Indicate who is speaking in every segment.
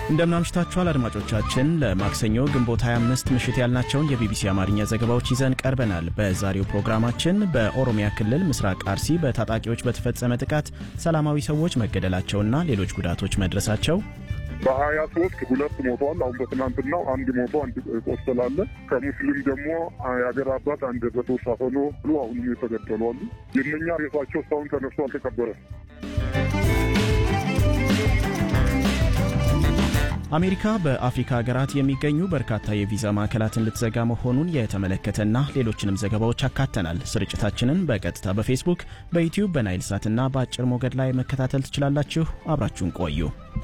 Speaker 1: እንደምናምሽታችኋል አድማጮቻችን። ለማክሰኞ ግንቦት 25 ምሽት ያልናቸውን የቢቢሲ አማርኛ ዘገባዎች ይዘን ቀርበናል። በዛሬው ፕሮግራማችን በኦሮሚያ ክልል ምስራቅ አርሲ በታጣቂዎች በተፈጸመ ጥቃት ሰላማዊ ሰዎች መገደላቸውና ሌሎች ጉዳቶች መድረሳቸው
Speaker 2: በሀያ ሶስት ሁለት ሞቷል። አሁን በትናንትናው አንድ ሞቶ አንድ ቆሰላለ። ከሙስሊም ደግሞ የሀገር አባት አንድ በተወሳፈኖ ብሎ አሁንም የተገደሉ አሉ። የእነኛ ሬሳቸው እስካሁን ተነስቶ አልተቀበረም።
Speaker 1: አሜሪካ በአፍሪካ ሀገራት የሚገኙ በርካታ የቪዛ ማዕከላትን ልትዘጋ መሆኑን የተመለከተና ሌሎችንም ዘገባዎች አካተናል። ስርጭታችንን በቀጥታ በፌስቡክ፣ በዩቲዩብ፣ በናይል ሳትና በአጭር ሞገድ ላይ መከታተል ትችላላችሁ። አብራችሁን ቆዩ።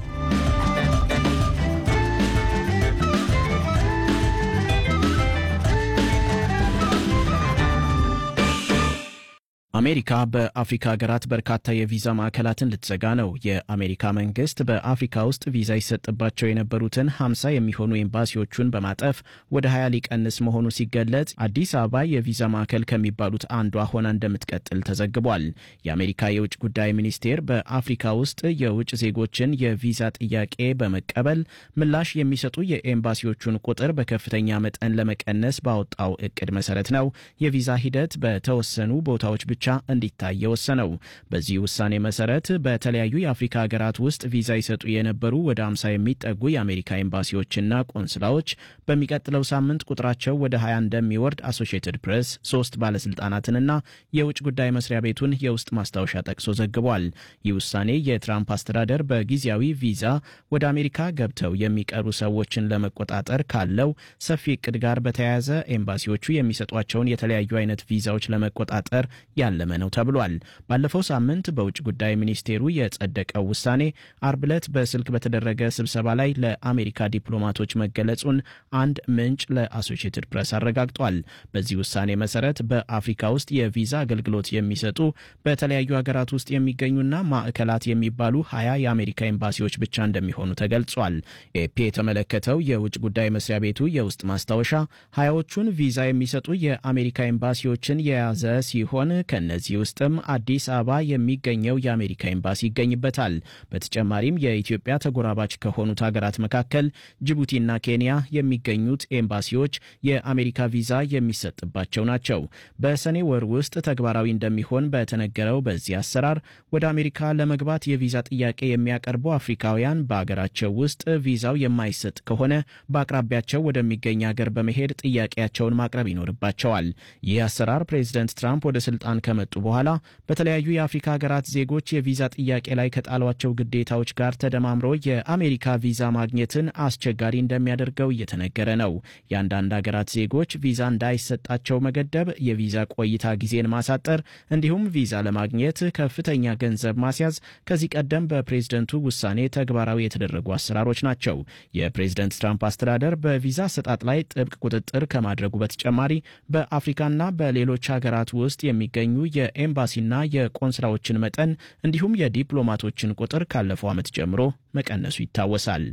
Speaker 1: አሜሪካ በአፍሪካ ሀገራት በርካታ የቪዛ ማዕከላትን ልትዘጋ ነው። የአሜሪካ መንግስት በአፍሪካ ውስጥ ቪዛ ይሰጥባቸው የነበሩትን 50 የሚሆኑ ኤምባሲዎቹን በማጠፍ ወደ 20 ሊቀንስ መሆኑ ሲገለጽ አዲስ አበባ የቪዛ ማዕከል ከሚባሉት አንዷ ሆና እንደምትቀጥል ተዘግቧል። የአሜሪካ የውጭ ጉዳይ ሚኒስቴር በአፍሪካ ውስጥ የውጭ ዜጎችን የቪዛ ጥያቄ በመቀበል ምላሽ የሚሰጡ የኤምባሲዎቹን ቁጥር በከፍተኛ መጠን ለመቀነስ ባወጣው እቅድ መሰረት ነው የቪዛ ሂደት በተወሰኑ ቦታዎች ብቻ እንዲታይ የወሰነው። በዚህ ውሳኔ መሰረት በተለያዩ የአፍሪካ ሀገራት ውስጥ ቪዛ ይሰጡ የነበሩ ወደ 50 የሚጠጉ የአሜሪካ ኤምባሲዎችና ቆንስላዎች በሚቀጥለው ሳምንት ቁጥራቸው ወደ 20 እንደሚወርድ አሶሺየትድ ፕሬስ ሶስት ባለስልጣናትንና የውጭ ጉዳይ መስሪያ ቤቱን የውስጥ ማስታወሻ ጠቅሶ ዘግቧል። ይህ ውሳኔ የትራምፕ አስተዳደር በጊዜያዊ ቪዛ ወደ አሜሪካ ገብተው የሚቀሩ ሰዎችን ለመቆጣጠር ካለው ሰፊ እቅድ ጋር በተያያዘ ኤምባሲዎቹ የሚሰጧቸውን የተለያዩ አይነት ቪዛዎች ለመቆጣጠር ያለመ ነው ተብሏል። ባለፈው ሳምንት በውጭ ጉዳይ ሚኒስቴሩ የጸደቀው ውሳኔ አርብ ዕለት በስልክ በተደረገ ስብሰባ ላይ ለአሜሪካ ዲፕሎማቶች መገለጹን አንድ ምንጭ ለአሶሺየትድ ፕሬስ አረጋግጧል። በዚህ ውሳኔ መሰረት በአፍሪካ ውስጥ የቪዛ አገልግሎት የሚሰጡ በተለያዩ ሀገራት ውስጥ የሚገኙና ማዕከላት የሚባሉ ሀያ የአሜሪካ ኤምባሲዎች ብቻ እንደሚሆኑ ተገልጿል። ኤፒ የተመለከተው የውጭ ጉዳይ መስሪያ ቤቱ የውስጥ ማስታወሻ ሀያዎቹን ቪዛ የሚሰጡ የአሜሪካ ኤምባሲዎችን የያዘ ሲሆን ከነዚህ ውስጥም አዲስ አበባ የሚገኘው የአሜሪካ ኤምባሲ ይገኝበታል። በተጨማሪም የኢትዮጵያ ተጎራባች ከሆኑት ሀገራት መካከል ጅቡቲና ኬንያ የሚገኙት ኤምባሲዎች የአሜሪካ ቪዛ የሚሰጥባቸው ናቸው። በሰኔ ወር ውስጥ ተግባራዊ እንደሚሆን በተነገረው በዚህ አሰራር ወደ አሜሪካ ለመግባት የቪዛ ጥያቄ የሚያቀርቡ አፍሪካውያን በአገራቸው ውስጥ ቪዛው የማይሰጥ ከሆነ በአቅራቢያቸው ወደሚገኝ ሀገር በመሄድ ጥያቄያቸውን ማቅረብ ይኖርባቸዋል። ይህ አሰራር ፕሬዚደንት ትራምፕ ወደ ስልጣን ከመጡ በኋላ በተለያዩ የአፍሪካ ሀገራት ዜጎች የቪዛ ጥያቄ ላይ ከጣሏቸው ግዴታዎች ጋር ተደማምሮ የአሜሪካ ቪዛ ማግኘትን አስቸጋሪ እንደሚያደርገው እየተነገረ ነው። የአንዳንድ ሀገራት ዜጎች ቪዛ እንዳይሰጣቸው መገደብ፣ የቪዛ ቆይታ ጊዜን ማሳጠር እንዲሁም ቪዛ ለማግኘት ከፍተኛ ገንዘብ ማስያዝ ከዚህ ቀደም በፕሬዝደንቱ ውሳኔ ተግባራዊ የተደረጉ አሰራሮች ናቸው። የፕሬዝደንት ትራምፕ አስተዳደር በቪዛ አሰጣጥ ላይ ጥብቅ ቁጥጥር ከማድረጉ በተጨማሪ በአፍሪካና በሌሎች ሀገራት ውስጥ የሚገኙ የኤምባሲና የቆንስላዎችን መጠን እንዲሁም የዲፕሎማቶችን ቁጥር ካለፈው ዓመት ጀምሮ መቀነሱ ይታወሳል።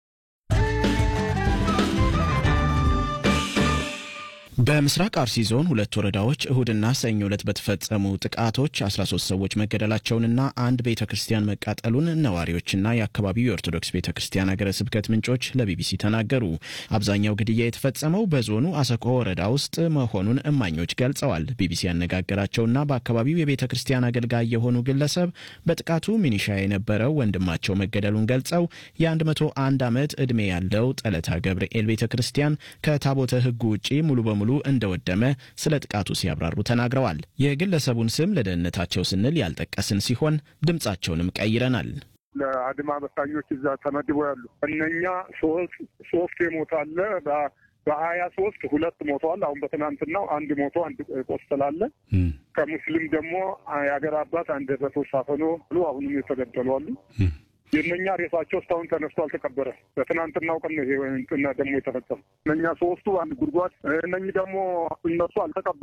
Speaker 1: በምስራቅ አርሲ ዞን ሁለት ወረዳዎች እሁድና ሰኞ ዕለት በተፈጸሙ ጥቃቶች 13 ሰዎች መገደላቸውንና አንድ ቤተ ክርስቲያን መቃጠሉን ነዋሪዎችና የአካባቢው የኦርቶዶክስ ቤተ ክርስቲያን ሀገረ ስብከት ምንጮች ለቢቢሲ ተናገሩ። አብዛኛው ግድያ የተፈጸመው በዞኑ አሰቆ ወረዳ ውስጥ መሆኑን እማኞች ገልጸዋል። ቢቢሲ ያነጋገራቸውና በአካባቢው የቤተ ክርስቲያን አገልጋይ የሆኑ ግለሰብ በጥቃቱ ሚኒሻ የነበረው ወንድማቸው መገደሉን ገልጸው የ101 ዓመት ዕድሜ ያለው ጠለታ ገብርኤል ቤተ ክርስቲያን ከታቦተ ሕጉ ውጪ ሙሉ በሙሉ ሙሉ እንደወደመ ስለ ጥቃቱ ሲያብራሩ ተናግረዋል። የግለሰቡን ስም ለደህንነታቸው ስንል ያልጠቀስን ሲሆን ድምጻቸውንም ቀይረናል።
Speaker 2: ለአድማ በታኞች እዛ ተመድበው ያሉ እነኛ ሶስት የሞታለ በሀያ ሶስት ሁለት ሞተዋል። አሁን በትናንትናው አንድ ሞቶ አንድ ቆስላለ። ከሙስሊም ደግሞ የሀገር አባት አንድ በተወሳፈኖ ብሎ አሁንም የተገደሉ አሉ። የእነኛ ሬሳቸው እስካሁን ተነስቶ አልተቀበረም። በትናንትናው ቀን ይሄ ደግሞ የተፈጸሙ እነኛ ሶስቱ አንድ ጉድጓድ እነኚህ ደግሞ እነሱ አልተቀበ